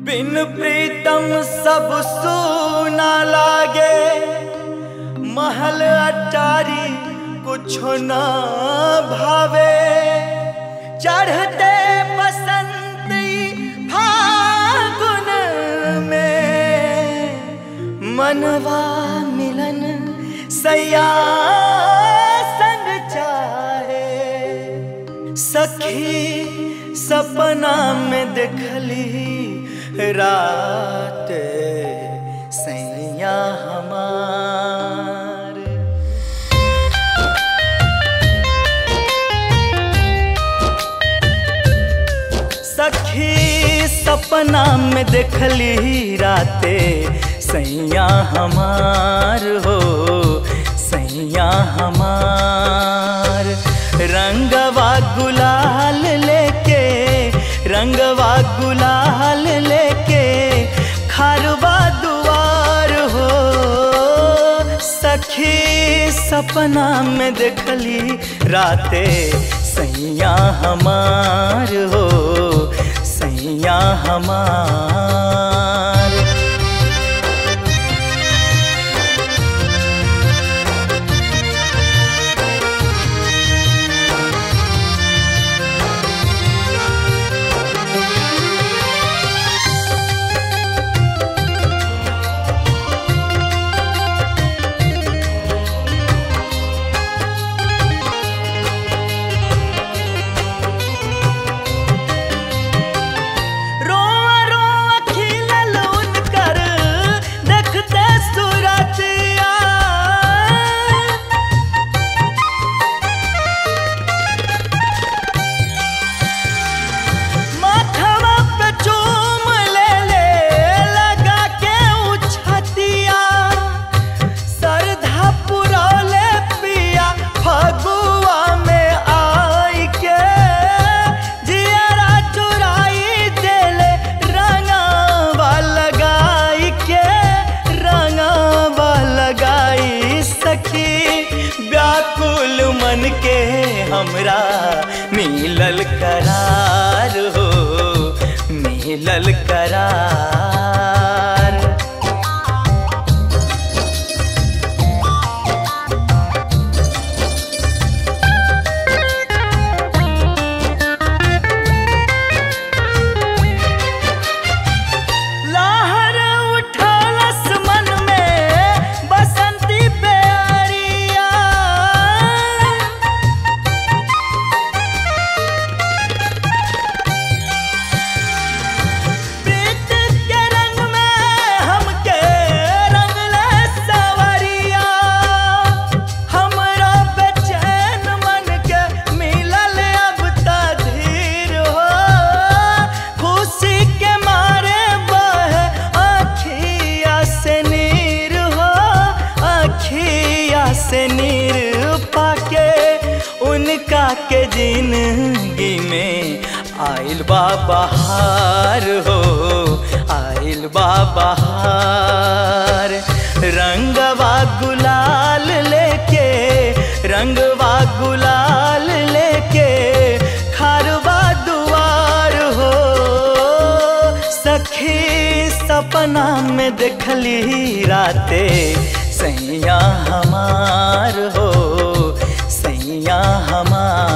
बिन प्रीतम सब सूना लागे महल अटारी कुछो न भावे चढ़ते बसंती फागुन में मनवा मिलन सैया संग चाहे सखी सपना में देखली रात सैया हमार सखी सपना में देखली राते सैया हमार हो सैया हमार रंगवा गुलाल लेके रंगवा गुलाल लेके खारवा दुआर हो सखी सपना में देखली राते सैया हमार हो सैया हमार रोआ रोआ खिलल उनकर देखते सुरतिया माथवा पे चूम ले ले लगा के उछतिया सरधा पुरौले पिया फगुआ में आई के जियरा चुराई देले रंगावा लगाई के रंगावा लगाई सखी व्याकुल मन के हमरा मिलल करार हो मिलल करार लहर उठलस मन में बसंती प्यारिया प्रीत के रंग में हमके रंगले सवरिया हमरा बेचैन मन के मिलल अब तधीर हो खुशी के मारे बहे अखिया से नीर हो अखिया से नीर पाके उनका के जिंदगी में आइल बा बहार हो आइल बा बहार रंगवा गुलाल लेके रंगवा गुलाल लेके खारवा दुआर हो सखी सपना में देखली राते सैया हमार हो सैया हमार